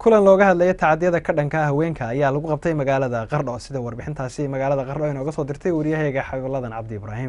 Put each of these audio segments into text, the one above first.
kulan looga hadlaya tacadiyada ka dhanka ah haweenka ayaa lagu qabtay magaalada qardho sida warbixintaasi magaalada qardho inooga soo dirtay wariyahayga xabiibladan cabdi ibraahim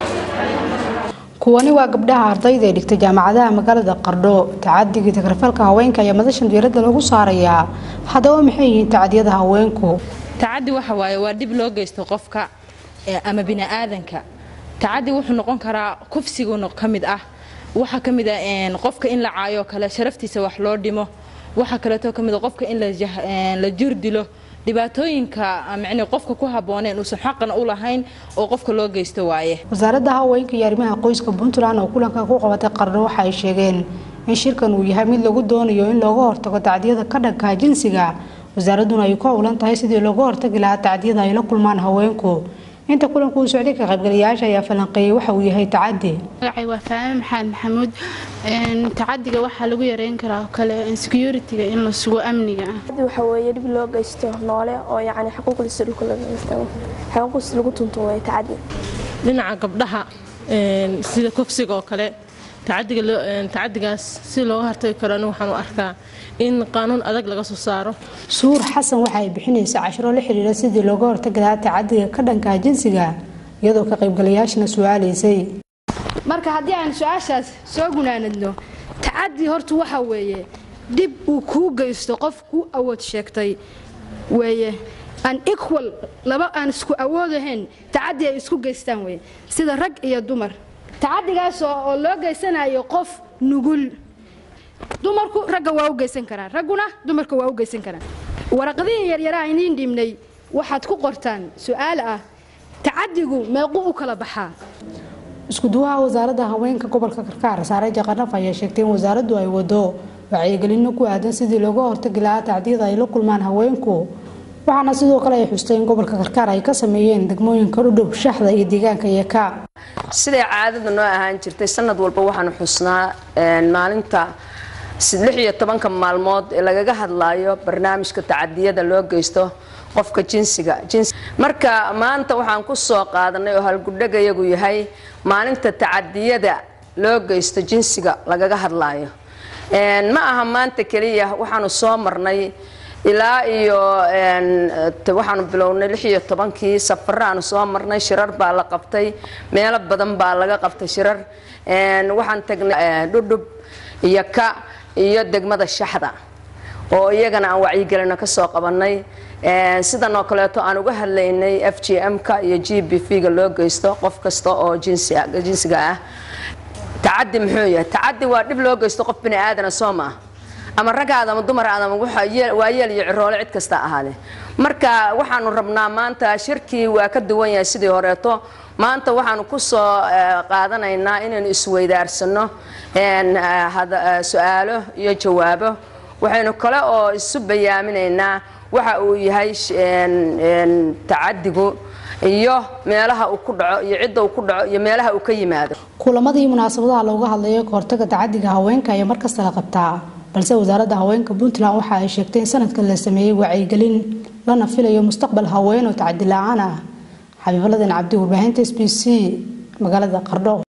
kuwani waa gabdhaha ardayda ee dhigtay jaamacadaha magaalada qardho tacadigii tagrafalka haweenka ayaa madashan diiradda lagu saarayaa haddaba maxay yihiin tacadiyada haweenku tacadi waxa waaye waa dhib loo geysto qofka ama biniaadanka tacadi wuxuu noqon karaa kufsigu ka mid ah waxaa ka mid ah qofka in la caayo kale sharaftiisa wax loo dhimo waxaa kaleeto ka mid a qofka in la jir dilo dhibaatooyinka mn qofka ku habooneen uusan xaqan u lahayn oo qofka loo geysto waaye wasaaradda haweenka iyo arrimaha qoyska puntland oo kulanka ku qabatay qardho waxa ay sheegeen in shirkan uu yahay mid lagu doonayo in looga hortago tacdiyada ka dhanka jinsiga wasaaradduna ay ku howlan tahay sidii looga hortagi lahaa tacdiyada ay la kulmaan haweenku inta kulanku uu socday ka qaybgalayaasha ayaa falanqeeyay waxa uu yahay tacadi magacay waa faame maxamed maxamuud tacadiga waxaa lagu yareyn karaa oo kale insecurity-ga in la sugo amniga waxa weeye dhib loo geysto noole oo yacni xuquuqdiisa dhulka laga geysto xuquuqdiisa lagu tunto way tacadi dhinaca gabdhaha sida kufsiga oo kale tacadigaas si looga hortagi karo anigu waxaan u arkaa in qaanuun adag laga soo saaro suur xasan waxa ay bixinaysa cashiro la xiriira sidii looga hortagi lahaa tacadiga ka dhanka jinsiga iyadoo ka qaybgalayaashana su-aalaysay marka haddii aan su-aashaas soo gunaanadno tacadi horta waxa weeye dhib uu kuu geysto qof kuu awood sheegtay weeye aan equal laba aan isku awoodahayn tacadi ay isku geystaan weye sida rag iyo dumar tacadigaas oo loo geysanayo qof nugul dumarku ragga waa u geysan karaan ragguna dumarka waa u geysan karaan waraqadihii yaryaraha iniin dhibnay waxaad ku qortaan su-aal ah tacadigu meequ u kala baxaa iskuduwaha wasaaradda haweenka gobolka karkaar saare jaqanaf ayaa sheegtay in wasaaraddu ay wado wacyigelino ku aadan sidii looga hortagi lahaa tacdiyada ay la kulmaan haweenku waxaana sidoo kale ay xustay in gobolka karkaar ay ka sameeyeen degmooyinka dhudhub shaxda iyo deegaanka yeka siday caadada noo ahaan jirtay sanad walba waxaanu xusnaa maalinta lix iyo tobanka maalmood ee lagaga hadlaayo barnaamijka tacadiyada loo geysto qofka jinsiga marka maanta waxaan ku soo qaadanay oo halgudhagayagu yahay maalinta tacadiyada loo geysto jinsiga lagaga hadlaayo ma aha maanta keliya waxaanu soo marnay ilaa iyo waxaanu bilownay lix iyo tobankii safaraanu soo marnay shirar baa la qabtay meelo badan baa laga qabtay shirar waxaan tagnay dhudhub iyo ka iyo degmada shaxda oo iyagana aan wacyigelino kasoo qabanay sidan oo kaleeto aan uga hadlaynay f g m-ka iyo g b v-ga loo geysto qof kasta oo jinsiga ah tacadi muxuu yahay tacadi waa dhib loo geysto qof bini aadana soo maa ama ragaada ama dumaraada ama waa yeel iyo ciroole cid kasta ahaade marka waxaanu rabnaa maanta shirkii waa ka duwan yahay sidii horeeto maanta waxaanu ku soo qaadanaynaa inaynu isweydaarsano su-aalo iyo jawaabo waxaynu kale oo isu bayaaminaynaa waxa uu yahay tacadigu iyo meelaha uu ku dhaco iyo cidda uu ku dhaco iyo meelaha uu ka yimaado kulamadii munaasabadaha looga hadlayo kahortaga tacadiga haweenka ayaa markasta la qabtaa balse wasaaradda haweenka puntland waxa ay sheegtay in sanadkan la sameeyey wacyigelin lana filayo mustaqbal haween oo tacadi la-aan ah xabiibaladan cabdi warbaahinta s b c magaalada qardho